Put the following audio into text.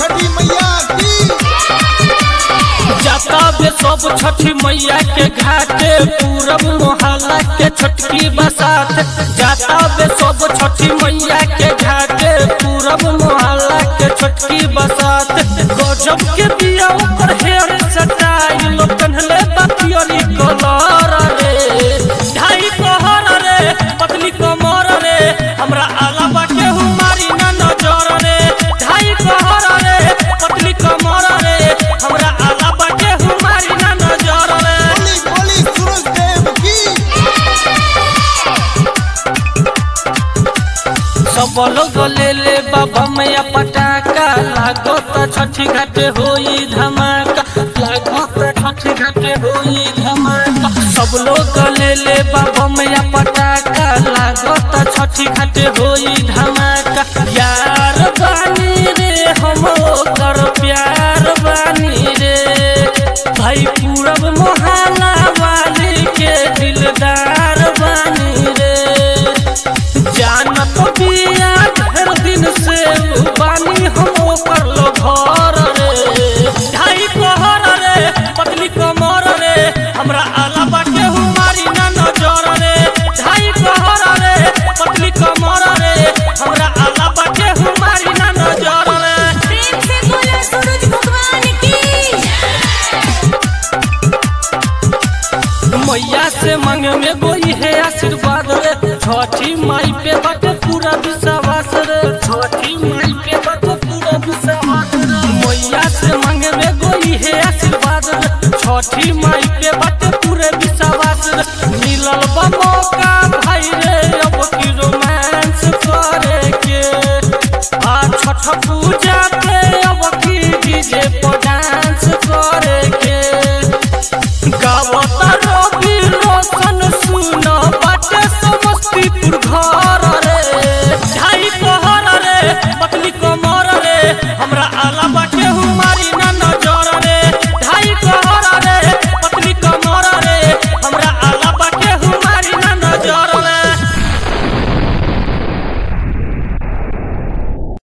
छठी मैया की जाता बे सब छठी मैया के घाटे पूरब मोहल्ला के छोटकी बसात जाता बे सब छठी मैया के घाटे पूरब मोहल्ला के छोटकी बसात गजब के दिया ऊपर हेयर सटाइल पहनले बतियोरी कलर रे ढाई कहर रे पतली कमर रे हमरा अलावा केहू मारी ना नजर रे ढाई कहर रे पतली कमर रे हमरा अलावा केहू मारी ना नजर रे बोली बोली सूरज देव की सब लोग ले ले बाबा मैया पटाखा लागो त छठी घाटे होई धमाका लागो त छठी घाटे होई धमाका सब लोग ले ले बाबा मैया पटाखा लागो त छठी घाटे होई धमाका यार बानी रे हम ओकर प्यार बानी रे भाई पूरब मोहल्ला वाली के दिलदार बानी रे जानत बिया ढेर दिन से उ बानी हम ओकर लो घर रे ढाई कहर रे पतली कमर रे हमरा अलावा केहू मारी ना नजर रे ढाई कहर रे पतली कमर रे हमरा अलावा केहू मारी ना नजर रे प्रेम से बोलो सूरज भगवान की मैया से मांगे में गोई है आशीर्वाद रे छठी माई पे बाटे पूरा विश्वास रे छठी माई पे बाटे पूरा विश्वास रे मैया से मांगे में गोई है आशीर्वाद रे छठी माई